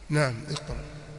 نعم اقرأ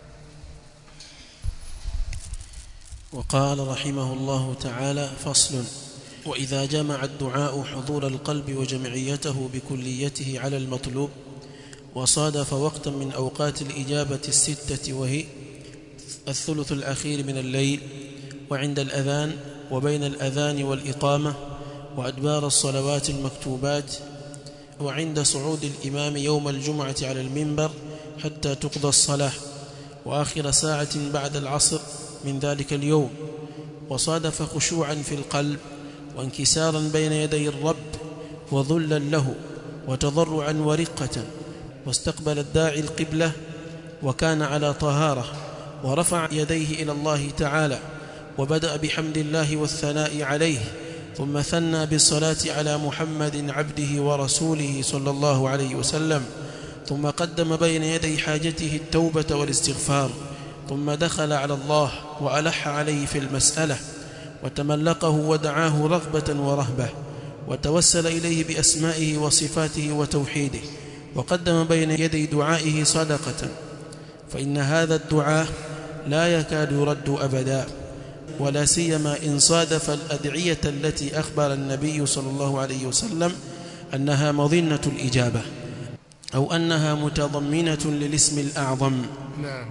وقال رحمه الله تعالى فصل وإذا جمع الدعاء حضور القلب وجمعيته بكليته على المطلوب وصادف وقتا من أوقات الإجابة الستة وهي الثلث الأخير من الليل وعند الأذان وبين الأذان والإقامة وأدبار الصلوات المكتوبات وعند صعود الإمام يوم الجمعة على المنبر حتى تقضى الصلاة وآخر ساعة بعد العصر من ذلك اليوم وصادف خشوعا في القلب وانكسارا بين يدي الرب وذلا له وتضرعا ورقة واستقبل الداعي القبلة وكان على طهارة ورفع يديه إلى الله تعالى وبدأ بحمد الله والثناء عليه ثم ثنى بالصلاة على محمد عبده ورسوله صلى الله عليه وسلم ثم قدم بين يدي حاجته التوبة والاستغفار ثم دخل على الله وألح عليه في المسألة وتملقه ودعاه رغبة ورهبة وتوسل إليه بأسمائه وصفاته وتوحيده وقدم بين يدي دعائه صدقة فإن هذا الدعاء لا يكاد يرد أبدا ولا سيما إن صادف الأدعية التي أخبر النبي صلى الله عليه وسلم أنها مظنة الإجابة أو أنها متضمنة للاسم الأعظم نعم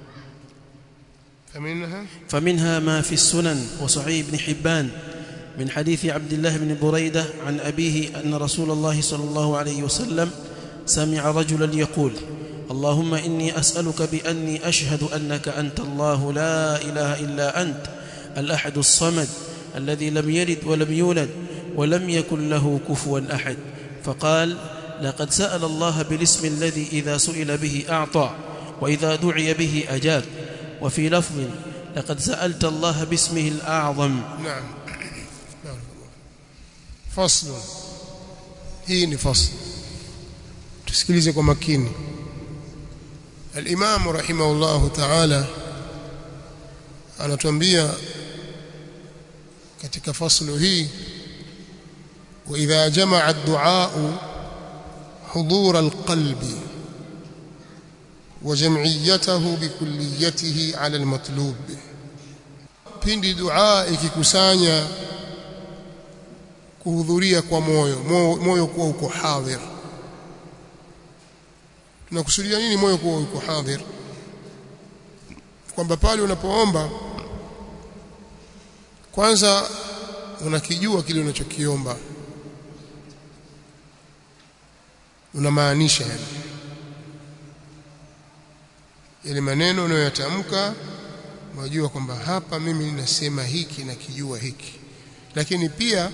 فمنها فمنها ما في السنن وصحيح ابن حبان من حديث عبد الله بن بريدة عن أبيه أن رسول الله صلى الله عليه وسلم سمع رجلا يقول اللهم إني أسألك بأني أشهد أنك أنت الله لا إله إلا أنت الأحد الصمد الذي لم يلد ولم يولد ولم يكن له كفوا أحد فقال لقد سأل الله بالاسم الذي إذا سئل به أعطى وإذا دعي به أجاب وفي لفظ لقد سألت الله باسمه الأعظم نعم نعم. فصل hii ni fasl tusikilize kwa makini al-Imam rahimahullahu ta'ala anatuambia katika faslu hii wa idha jamaa ad-du'a حضور القلب وجمعيته بكليته على المطلوب pindi dua ikikusanya kuhudhuria kwa moyo moyo kuwa uko hadhir tunakusudia nini moyo kuwa uko hadhir kwamba pale unapoomba kwanza unakijua kile unachokiomba unamaanisha yani yale maneno unayoyatamka unajua kwamba hapa mimi ninasema hiki na kijua hiki lakini pia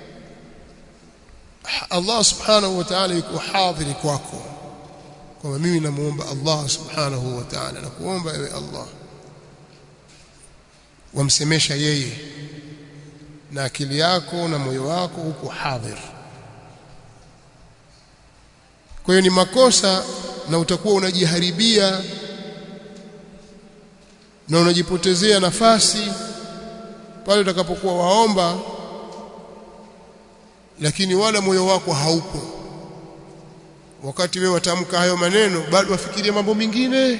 Allah subhanahu wa ta'ala yuko hadhiri kwako kwamba mimi namuomba Allah subhanahu wa ta'ala na kuomba ewe Allah wamsemesha yeye na akili yako na moyo wako uko hadhir kwa hiyo ni makosa na utakuwa unajiharibia na unajipotezea nafasi pale utakapokuwa waomba lakini wala moyo wako haupo wakati wewe watamka hayo maneno bado wafikiria mambo mengine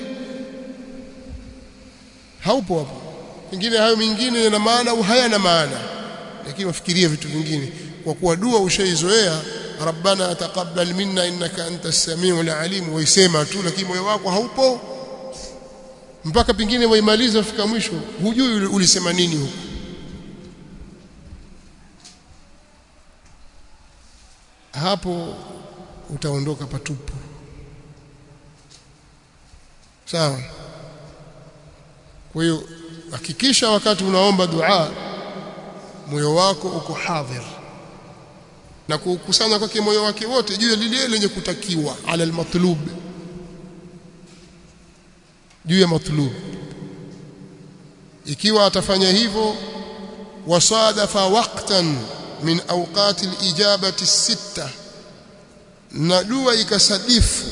haupo hapo pengine hayo mengine yana maana au hayana maana lakini wafikiria vitu vingine kwa kuwa dua ushaizoea rabbana taqabbal minna innaka antas samiul alim waisema tu lakini moyo wako haupo mpaka pengine waimaliza ufika mwisho hujui ulisema nini huko hapo utaondoka patupu sawa kwa hiyo hakikisha wakati unaomba dua moyo wako uko hadhir na kukusanya kwake moyo wake wote juu ya lile lenye kutakiwa ala almatlub juu ya matlub ikiwa atafanya hivyo wasadafa waqtan min awqati alijabati sita na dua ikasadifu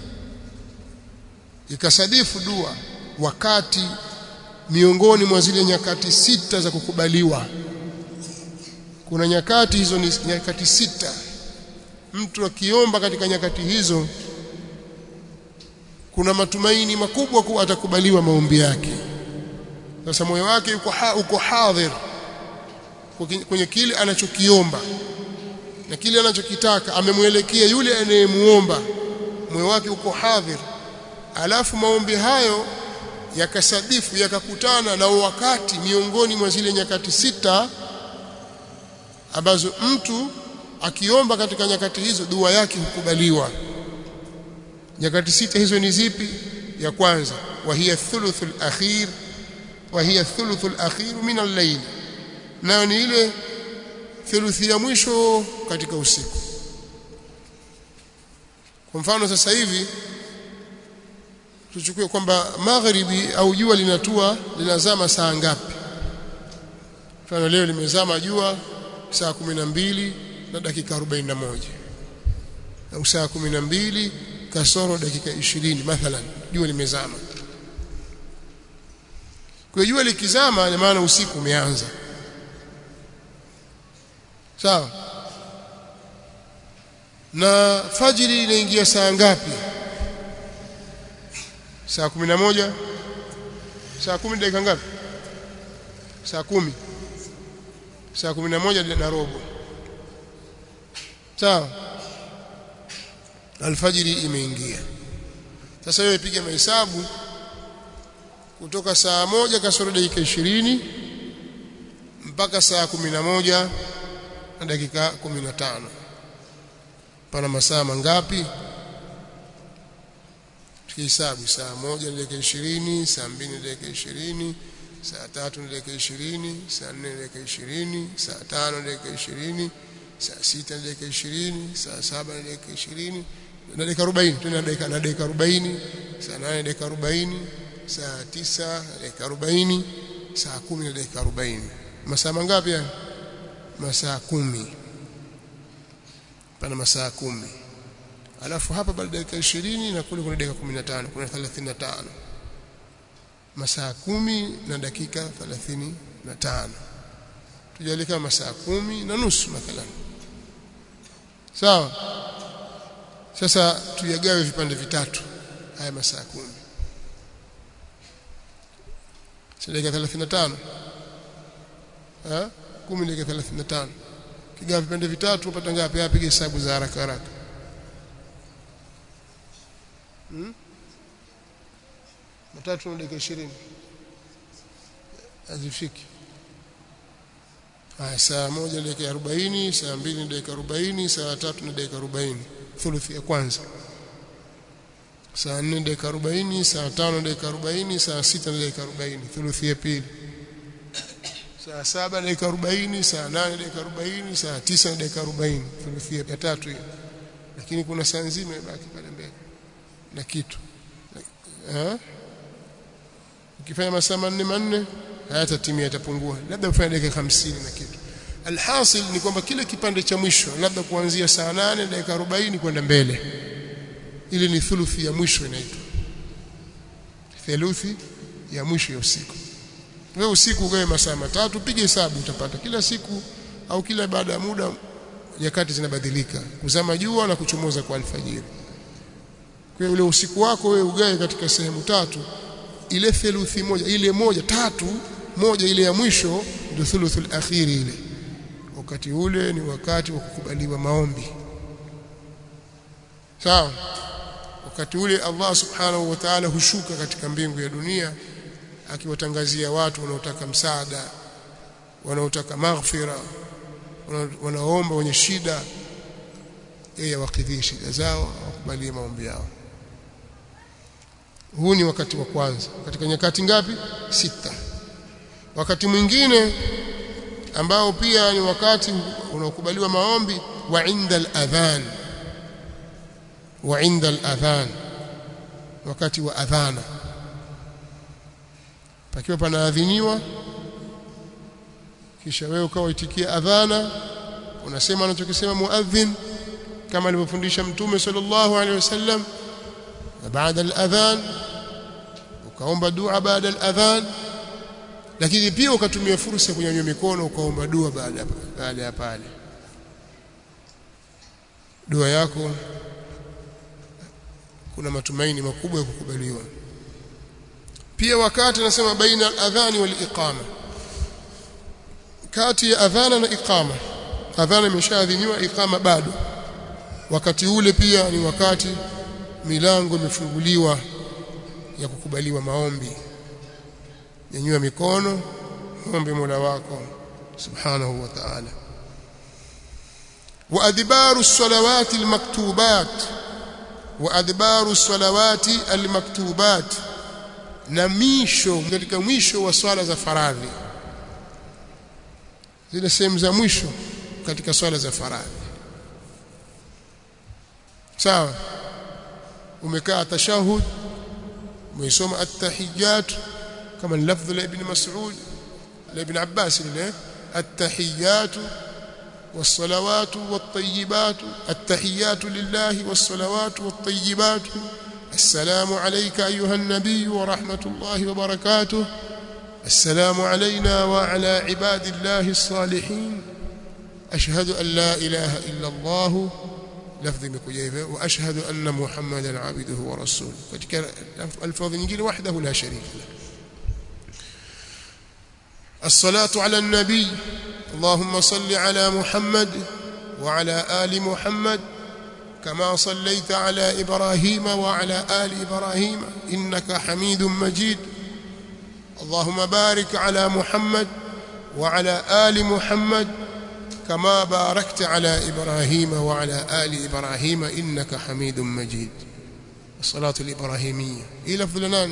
ikasadifu dua wakati miongoni mwa zile nyakati sita za kukubaliwa kuna nyakati hizo ni nyakati sita mtu akiomba katika nyakati hizo kuna matumaini makubwa kuwa atakubaliwa maombi yake sasa moyo wake uko ha, uko hadhir kwenye kile anachokiomba na kile anachokitaka amemwelekea yule anayemuomba moyo wake uko hadhir alafu maombi hayo yakasadifu yakakutana na wakati miongoni mwa zile nyakati sita ambazo mtu akiomba katika nyakati hizo dua yake hukubaliwa nyakati sita hizo ni zipi ya kwanza wa hiya thuluthul akhir wa hiya thuluthul akhir min al-layl nayo ni ile thuluthi ya mwisho katika usiku kwa mfano sasa hivi tuchukue kwamba magharibi au jua linatua linazama saa ngapi mfano leo limezama jua saa kumi na mbili na dakika 41 au saa kumi na mbili kasoro dakika ishirini mathalan jua limezama kwa jua likizama ina maana usiku umeanza sawa na fajiri inaingia saa ngapi saa kumi na moja saa kumi dakika ngapi saa kumi saa kumi na moja na robo sawa alfajiri imeingia sasa wewe piga mahesabu kutoka saa moja kasoro dakika ishirini mpaka saa kumi na moja na dakika kumi na tano pana masaa mangapi tukihesabu saa moja na dakika ishirini saa mbili na dakika ishirini saa tatu na dakika ishirini saa nne na dakika ishirini saa tano na dakika ishirini saa sita na dakika ishirini saa saba na dakika ishirini na dakika arobaini tena dakika na dakika arobaini saa nane na dakika arobaini saa tisa na dakika arobaini saa kumi na dakika arobaini masaa mangapi haya masaa kumi pana masaa kumi alafu hapa baada ya dakika ishirini na kule kuna dakika kumi na tano kuna thelathini na tano masaa kumi na dakika thelathini na tano tujalie kama masaa kumi na nusu mathalan sawa sasa tuyagawe vipande vitatu haya masaa kumi si dakika 35 ah 10 dakika 35 kigawa vipande vitatu upata ngapi hapa piga hesabu za haraka haraka hmm? matatu na dakika 20 hazifiki haya saa moja dakika 40 saa mbili na dakika 40 saa tatu na dakika 40 thuluthi ya kwanza saa 4 dakika 40 saa 5 dakika 40 saa 6 na dakika 40 thuluthi ya pili saa 7 dakika 40 saa 8 dakika 40 saa 9 na dakika 40 thuluthi ya tatu hiyo lakini kuna saa nzima ibaki pale mbele na kitu eh ukifanya masaa manne manne hayatatimia yatapungua labda ufanye dakika 50 na kitu alhasil ni kwamba kile kipande cha mwisho labda kuanzia saa 8 dakika 40 kwenda mbele ile ni thuluthi ya mwisho inaitwa theluthi ya mwisho ya usiku wewe usiku ugawe masaa matatu piga hesabu utapata kila siku au kila baada ya muda nyakati zinabadilika kuzama jua na kuchomoza kwa alfajiri kwa ule usiku wako wewe ugawe katika sehemu tatu ile theluthi moja ile moja tatu moja ile ya mwisho ndio thuluthul akhiri ile wakati ule ni wakati wa kukubaliwa maombi sawa wakati ule Allah subhanahu wa ta'ala hushuka katika mbingu ya dunia akiwatangazia watu wanaotaka msaada wanaotaka maghfira wanaomba wenye shida yeye awakidhie shida zao akubalie maombi yao huu ni wakati wa kwanza katika nyakati ngapi sita wakati mwingine ambao pia ni wakati unaokubaliwa maombi wa inda al-adhan wa inda al-adhan wakati wa adhana pakiwa panaadhiniwa kisha wewe ukawa itikia adhana unasema anachokisema muadhin kama alivyofundisha mtume sallallahu alaihi wasallam na baada al-adhan ukaomba dua baada al-adhan lakini pia ukatumia fursa ya kunyanyua mikono ukaomba dua baada baada ya pale dua yako kuna matumaini makubwa ya kukubaliwa pia wakati anasema baina al-adhani wal iqama kati ya adhana na iqama adhana imeshaadhiniwa iqama bado wakati ule pia ni wakati milango imefunguliwa ya kukubaliwa maombi nyanyua mikono ombe Mola wako subhanahu wa ta'ala wa adbaru as-salawati al-maktubat wa adbaru as-salawati al-maktubat na misho katika mwisho wa swala za faradhi zile sehemu za mwisho katika swala za faradhi sawa umekaa tashahud umeisoma at-tahiyyat kama lafdh la ibn mas'ud la ibn abbas ile at-tahiyyat والصلوات والطيبات التحيات لله والصلوات والطيبات السلام عليك أيها النبي ورحمة الله وبركاته السلام علينا وعلى عباد الله الصالحين أشهد أن لا إله إلا الله لفظ مكجيفة وأشهد أن محمدا عبده ورسوله katika الفاظ nyingine وحده لا شريك له الصلاة على النبي اللهم صل على محمد وعلى آل محمد كما صليت على إبراهيم وعلى آل إبراهيم إنك حميد مجيد اللهم بارك على محمد وعلى آل محمد كما باركت على إبراهيم وعلى آل إبراهيم إنك حميد مجيد الصلاة الإبراهيمية إيه لفظ لناني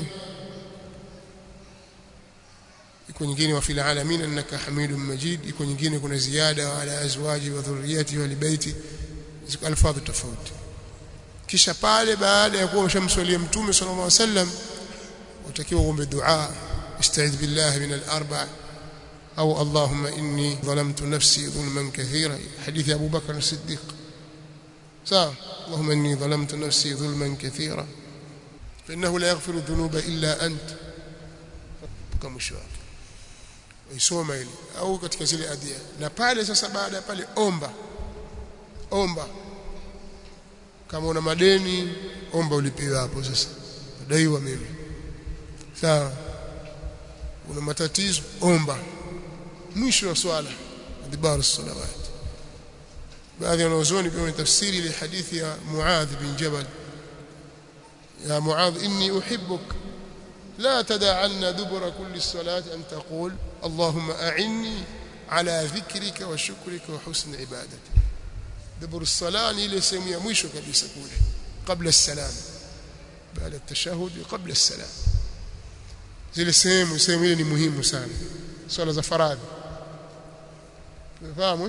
يكون nyingine wa fil alamin annaka hamidum majid iko nyingine kuna ziada wa ala azwaji wa dhurriyyati wa libaiti ziko alfadhi tofauti kisha pale baada ya kuwa umeshamswalia mtume sallallahu alaihi wasallam utakiwa uombe dua استعذ بالله من الاربع او اللهم اني ظلمت نفسي ظلما كثيرا حديث ابو بكر الصديق صح اللهم اني ظلمت نفسي ظلما كثيرا فانه لا يغفر الذنوب الا انت كما شاء isoma ile au katika zile adia na pale sasa baada ya pale omba omba kama una madeni omba ulipiwe hapo sasa daiwa mimi sawa una matatizo omba mwisho wa swala adhibar salawat baadhi ya wanazuoni pia tafsiri ile hadithi ya Muadh bin Jabal ya Muadh inni uhibbuk لا تدع عنا دبر كل الصلاة أن تقول اللهم أعني على ذكرك وشكرك وحسن عبادتك دبر الصلاة إلى سمي مشو كبيسة كوله قبل السلام بعد التشهد قبل السلام zile sehemu sehemu ile ni muhimu sana swala za faradhi unafahamu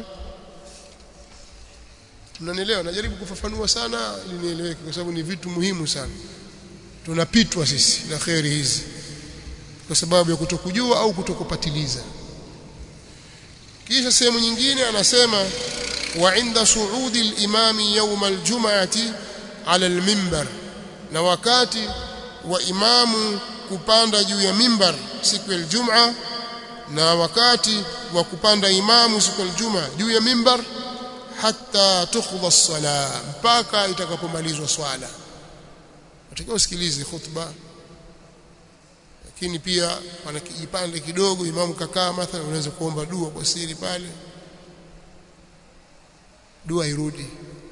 mnanielewa najaribu kufafanua sana ili nieleweke kwa sababu ni vitu muhimu sana tunapitwa sisi na kheri hizi kwa sababu ya kutokujua au kutokupatiliza kisha sehemu nyingine anasema wa inda suudi al-imami yawm al-jum'ati ala al-minbar na wakati wa imamu kupanda juu ya mimbar siku ya Ijumaa na wakati wa kupanda imamu siku ya Ijumaa juu ya mimbar hatta tukhdha as-sala mpaka itakapomalizwa swala utakiwa usikilize khutba lakini pia pana kijipande kidogo imamu kakaa mathalan unaweza kuomba dua kwa siri pale dua irudi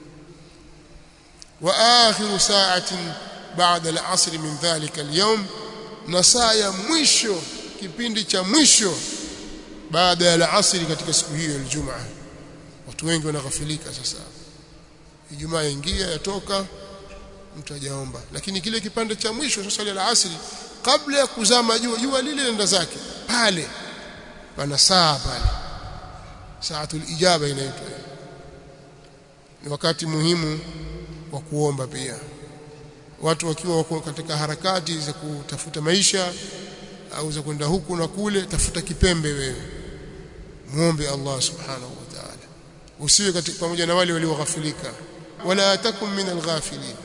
wa akhiru sa'atin ba'da al-'asr min dhalika al-yawm na saa ya mwisho kipindi cha mwisho baada ya al-'asr katika siku hiyo ya Ijumaa watu wengi wanaghafilika sasa Ijumaa yaingia yatoka mtu hajaomba lakini kile kipande cha mwisho sasa ile asri kabla ya kuzama jua jua lile lenda zake pale pana saa pale saatul ijaba inaitwa ni wakati muhimu wa kuomba pia watu wakiwa wako katika harakati za kutafuta maisha au za kwenda huku na kule tafuta kipembe wewe muombe Allah subhanahu wa ta'ala usiwe katika pamoja na wale walioghafilika wala takum min alghafilin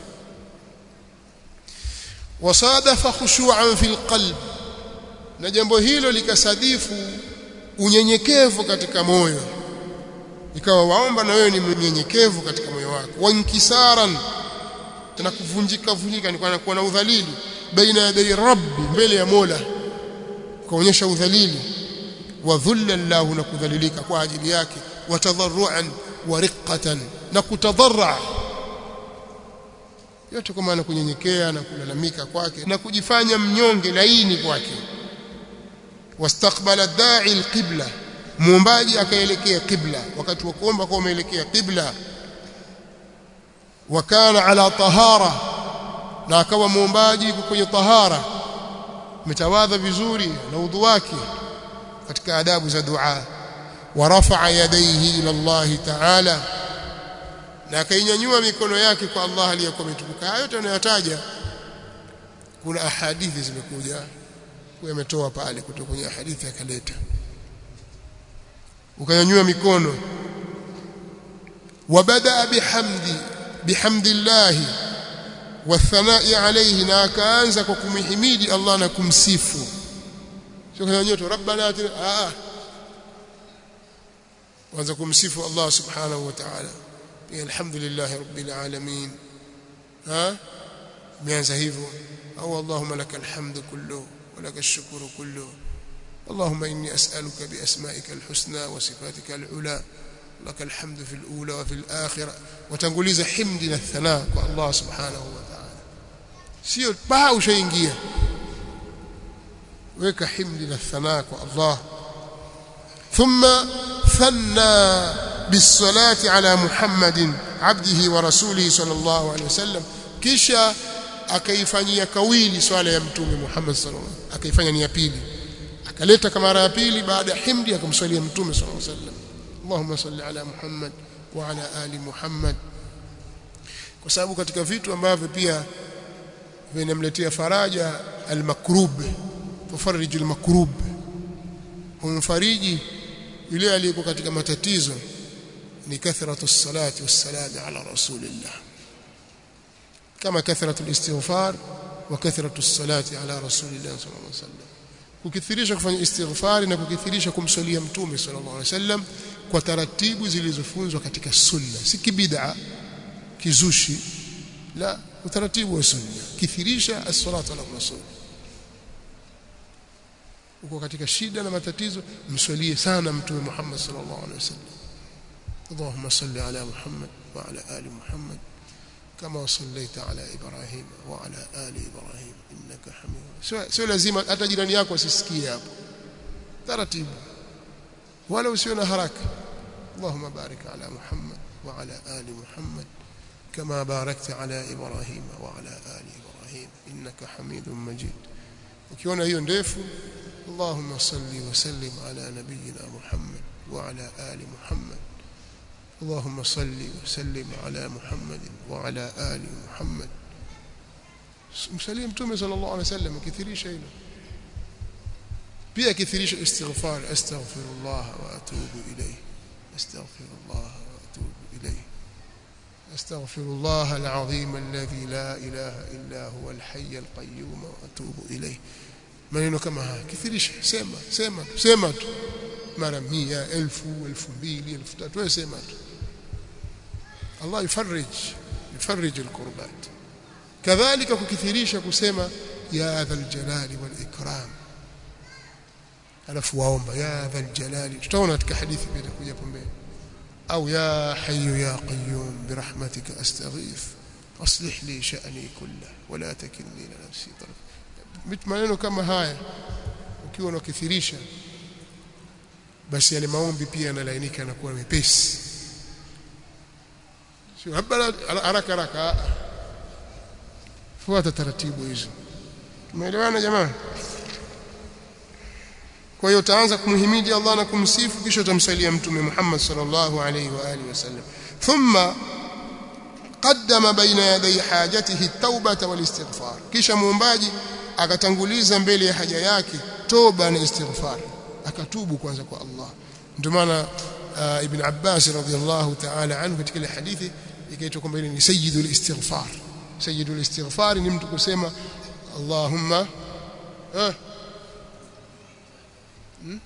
wasadafa khushu'an fil qalb na jambo hilo likasadifu unyenyekevu katika moyo ikawa waomba na wewe ni mnyenyekevu katika moyo wako wankisaran na kuvunjika vunjika ni kwa kuwa na udhalili baina ya rabbi mbele ya Mola kuonyesha udhalili wa dhulla lahu na kudhalilika kwa ajili yake wa tadharruan wa riqqatan na kutadarra yote kwa maana kunyenyekea na kulalamika kwake na kujifanya mnyonge laini kwake wastaqbala da'i alqibla muombaji akaelekea qibla wakati wa kuomba kwa umeelekea qibla wakana ala tahara na akawa muombaji kwenye tahara metawadha vizuri na udhu wake katika adabu za dua ورفع يديه الى الله تعالى na akainyanyua mikono yake kwa Allah aliyokuwa ametukuka hayo yote anayotaja kuna ahadithi zimekuja yametoa pale kutoka kwenye hadithi akaleta ukanyanyua mikono wabada bihamdi bihamdillahi wathanai alayhi na akaanza kwa kumhimidi Allah na kumsifu sio kanyanyua tu rabbana atina ah waanza kumsifu Allah subhanahu wa ta'ala alhamdulillah rabbil alamin ha mianza hivyo au allahumma lakal hamdu kullu wa lakal shukru kullu اللهم إني أسألك بأسمائك الحسنى وصفاتك العلى لك الحمد في الأولى وفي الآخرة وتنقليز حمدنا الثناء الله سبحانه وتعالى سيو باو شيء ويك حمدنا الثناء الله ثم ثنى بالصلاة على محمد عبده ورسوله صلى الله عليه وسلم kisha akaifanyia kawili swala ya mtume Muhammad sallallahu alaihi wasallam akaifanya ni ya pili akaleta kama mara ya pili baada ya himdi akamswalia mtume sallallahu alaihi wasallam Allahumma salli ala Muhammad wa ala ali Muhammad kwa sababu katika vitu ambavyo pia vinamletea faraja al-makrub tufarij al-makrub humfariji yule aliyeko katika matatizo ni kathratu salati wassalam ala rasulillah kama kathratu alistighfar wa kathratu salati ala rasulillah sallallahu alaihi wasallam kukithirisha kufanya istighfari na kukithirisha kumswalia mtume sallallahu alaihi wasallam kwa taratibu zilizofunzwa katika sunna si kibid'a kizushi la utaratibu wa sunna kithirisha as-salatu ala rasul uko katika shida na matatizo mswalie sana mtume Muhammad sallallahu alaihi wasallam اللهم صل على محمد وعلى آل محمد كما صليت على إبراهيم وعلى آل إبراهيم إنك حميد sio lazima hata jirani yako asisikie hapo taratibu wala usiwe na haraka اللهم بارك على محمد وعلى آل محمد كما باركت على إبراهيم وعلى آل إبراهيم إنك حميد مجيد ukiona hiyo ndefu اللهم صل وسلم على نبينا محمد وعلى آل محمد اللهم صل وسلم على محمد وعلى آل محمد msalie mtume sallallahu alaihi wasallam kithirisha hilo pia kithirisha istighfar astaghfirullah wa atubu ilayhi astaghfirullah wa atubu ilayhi أستغفر الله العظيم الذي لا إله إلا هو الحي القيوم وأتوب إليه maneno kama haya kithirisha sema sema sema tu mara 100 1000 2000 3000 wewe sema tu Allah yufarij yufarij alqurbat kadhalika kukithirisha kusema ya dhal jalali wal ikram alafu waomba ya dhal jalali tutaona katika hadithi pia itakuja pembeni au ya hayyu ya qayyum birahmatika astaghith aslih li sha'ni kullahu wala takilni ila nafsi taraf maneno kama haya ukiwa unakithirisha basi yale maombi pia yanalainika na kuwa mepesi sio haraka haraka fuata taratibu hizo tumeelewana jamani kwa hiyo utaanza kumhimidi Allah na kumsifu kisha utamsalia mtume Muhammad sallallahu alaihi wa alihi wasallam thumma qaddama baina yaday hajatihi at-taubata wal-istighfar kisha muombaji akatanguliza mbele ya haja yake toba na istighfar akatubu kwanza kwa Allah ndio maana uh, ibn Abbas radhiyallahu ta'ala anhu katika ile hadithi ikaitwa kwamba ni sayyidul istighfar sayyidul istighfar ni mtu kusema Allahumma eh hmm?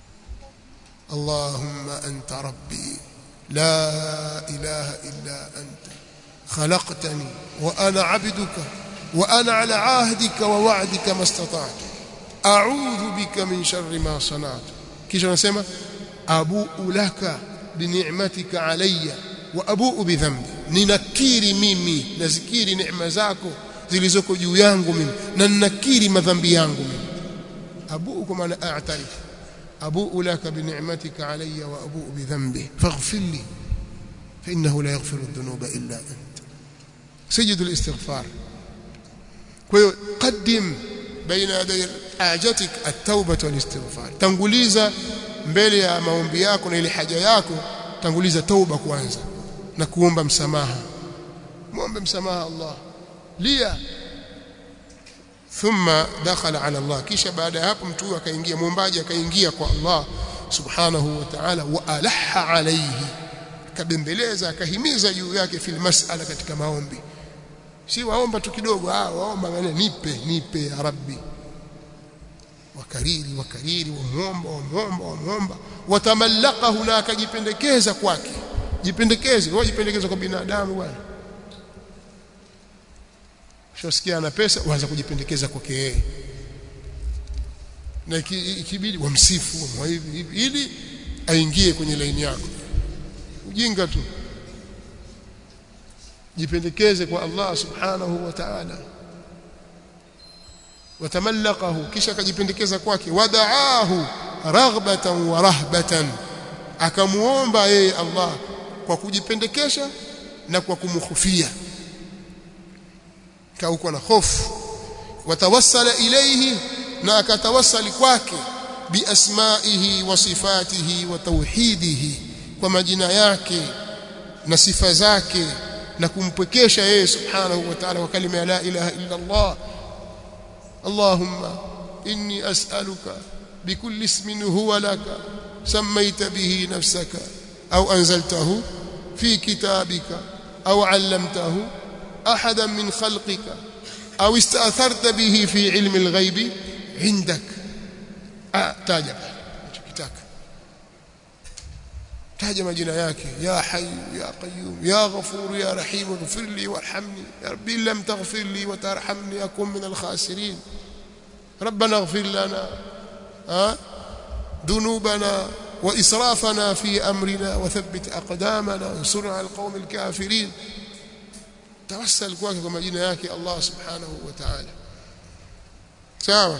Allahumma anta rabbi la ilaha illa anta khalaqtani wa ana abduka wa ana ala ahdika wa wa'dika mastata'tu a'udhu bika min sharri ma sana'tu kisha anasema abu'u laka bi ni'matika alayya wa abu'u bi dhanbi ninakiri mimi nazikiri neema zako zilizoko juu yangu mimi na ninakiri madhambi yangu mimi abu'u kwa maana a'tarif abu'u laka bi ni'matika alayya wa abu'u bi dhanbi faghfir li fa innahu la yaghfiru adh-dhunuba illa ant سجد الاستغفار قدم بين يدي حاجتك التوبه والاستغفار tanguliza mbele ya maombi yako na ile haja yako tanguliza tauba kwanza na kuomba msamaha muombe msamaha Allah lia thumma dakhala ala Allah kisha baada ya hapo mtu akaingia muombaji akaingia kwa Allah subhanahu wa ta'ala wa alaha alayhi akabembeleza akahimiza juu yake fil mas'ala katika maombi si waomba tu kidogo ah waomba ngane nipe nipe ya rabbi wakariri wakariri wamuomba wamuomba wamuomba watamallaqahu na akajipendekeza kwake jipendekeze wajipendekeza kwa binadamu bwana shosikia ana pesa waanza kujipendekeza kwake yeye na ikibidi wamsifu wa hivi hivi ili aingie kwenye laini yako ujinga tu jipendekeze kwa Allah subhanahu wa ta'ala watamallaqahu kisha akajipendekeza kwake wadaahu raghbatan wa rahbatan akamuomba yeye Allah kwa kujipendekesha na kwa kumkhufia kauko na hofu watawassala ilayhi na akatawassali kwake biasmaihi wa sifatihi wa tauhidihi kwa majina yake na sifa zake na kumpwekesha yeye subhanahu wa ta'ala kwa kalima ya la ilaha illa Allah Allahumma inni as'aluka bikulli ismin huwa laka sammaita bihi nafsaka au anzaltahu fi kitabika au 'allamtahu ahadan min khalqika au ista'tharta bihi fi 'ilmi al-ghaibi 'indak taja unachokitaka taja majina yake ya hayyu ya qayyum ya ghafur ya rahim ighfir li warhamni ya rabbi lam taghfir li wa tarhamni akun min al-khasirin ربنا اغفر لنا ها ذنوبنا وإسرافنا في أمرنا وثبت أقدامنا وانصرنا على القوم الكافرين توسل kwake kwa majina yake Allah subhanahu wa ta'ala sawa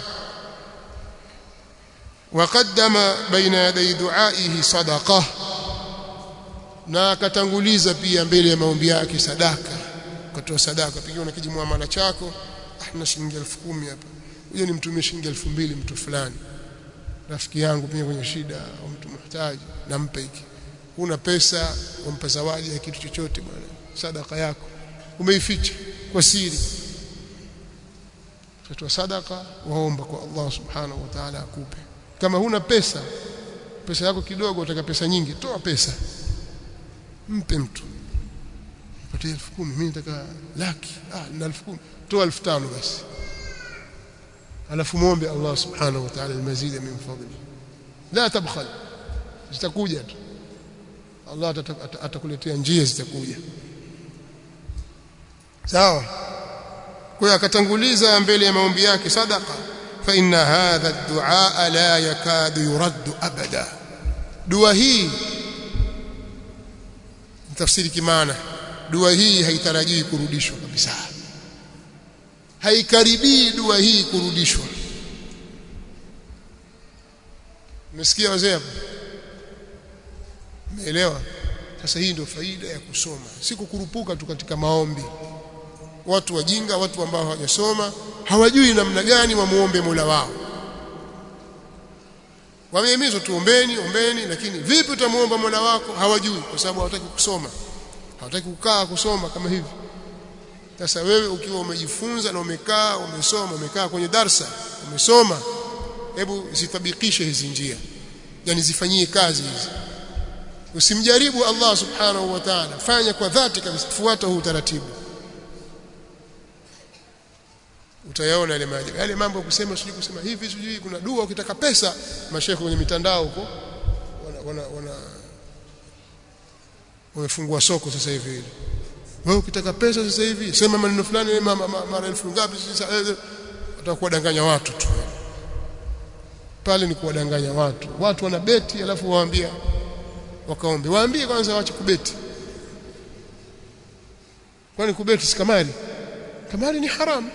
وقدم بين يدي دعائه صدقه na akatanguliza pia mbele ya maombi yake sadaka kutoa sadaka pigiwa na kijimuamala chako ah na shilingi 10,000 hapa huyo ni mtumie shilingi 2000 mtu fulani rafiki yangu pia kwenye shida au mtu mhitaji nampe hiki una pesa umpa zawadi ya kitu chochote bwana sadaka yako umeificha kwa siri tutatoa sadaka waomba kwa Allah subhanahu wa ta'ala akupe kama huna pesa pesa yako kidogo utaka pesa nyingi toa pesa mpe mtu patie 10,000 mimi nataka laki ah na 10,000 toa 5,000 basi alafu muombe Allah subhanahu wa ta'ala almazida min fadli la tabkhal zitakuja tu Allah atakuletea njia zitakuja sawa kwa hiyo akatanguliza mbele ya maombi yake sadaqa fa inna hadha ad-du'a la yakadu yuraddu abada dua hii tafsiri kimaana dua hii haitarajiwi kurudishwa kabisa haikaribii dua hii kurudishwa umesikia wazee hapo umeelewa sasa hii ndio faida ya kusoma si kukurupuka tu katika maombi watu wajinga watu ambao hawajasoma hawajui namna gani wamuombe Mola wao wamehimizwa tuombeni ombeni lakini vipi utamuomba Mola wako hawajui kwa sababu hawataki kusoma hawataki kukaa kusoma kama hivi sasa wewe ukiwa umejifunza na umekaa umesoma umekaa kwenye darsa umesoma hebu zitabikishe hizi njia yani zifanyie kazi hizi usimjaribu Allah subhanahu wa ta'ala fanya kwa dhati kabisa fuata huu utaratibu utayaona yale maajabu yale mambo ya kusema sijui kusema hivi sijui kuna dua ukitaka pesa mashehe kwenye mitandao huko wana wana, wana wamefungua soko sasa hivi wewe ukitaka pesa sasa hivi sema maneno fulani mara elfu ngapi sasa utakuwadanganya watu tu pale ni kuwadanganya watu watu wana beti alafu waambia wakaombe waambie kwanza waache kubeti kwani kubeti si kamari kamari ni haramu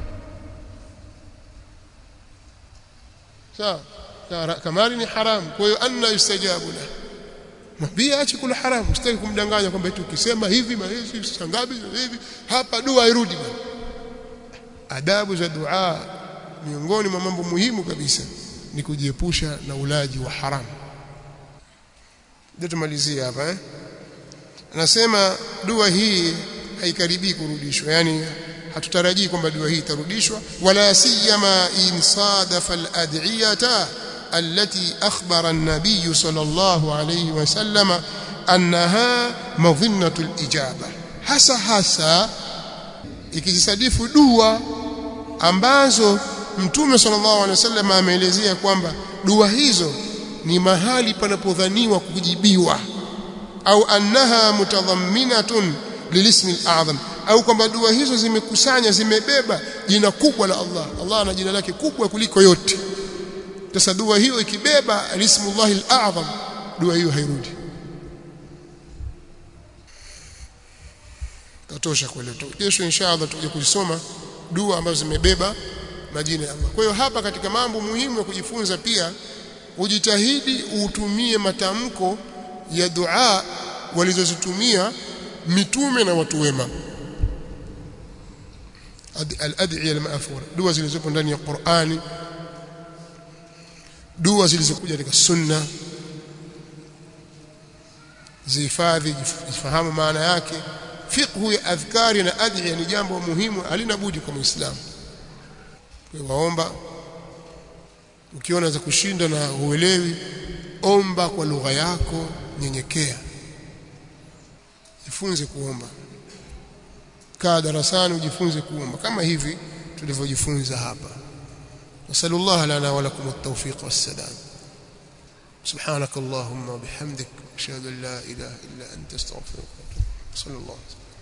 sawa kamari ni haramu kwa hiyo anna yustajabu la mwambie aache kula haramu usitaki kumdanganya kwamba eti ukisema hivi mahizi sangabi hivi hapa dua irudi bwana adabu za dua miongoni mwa mambo muhimu kabisa ni kujiepusha na ulaji wa haramu ndio tumalizie hapa eh anasema dua hii haikaribii kurudishwa yani hatutarajii kwamba dua hii itarudishwa wala siyama in sadafa al-ad'iyata التي أخبر النبي صلى الله عليه وسلم أنها مظنة الإجابة hasa hasa ikijisadifu dua ambazo mtume sallallahu alaihi wasallam ameelezea kwamba dua hizo ni mahali panapodhaniwa kujibiwa au annaha mutadhamminatun lilismi al-a'zam au kwamba dua hizo zimekusanya zimebeba jina kubwa la Allah Allah ana jina lake kubwa kuliko yote sasa dua hiyo ikibeba ismullahi al-a'zam dua hiyo hairudi tatosha kwa leo kesho inshallah tutakuja kuzisoma dua ambazo zimebeba majina ya Allah kwa hiyo hapa katika mambo muhimu ya kujifunza pia ujitahidi utumie matamko ya dua walizozitumia mitume na watu wema al-ad'iya al-ma'thura dua zilizopo ndani ya Qur'ani dua zilizokuja katika sunna zihifadhi jifahamu maana yake fiqhu ya adhkari na adhiya ni jambo muhimu halina budi kwa muislamu kwa waomba ukiona za kushinda na uelewi omba kwa lugha yako nyenyekea jifunze kuomba kaa darasani ujifunze kuomba kama hivi tulivyojifunza hapa نسأل الله لنا ولكم التوفيق والسداد سبحانك اللهم وبحمدك أشهد أن لا إله إلا أنت استغفرك صلى الله عليه وسلم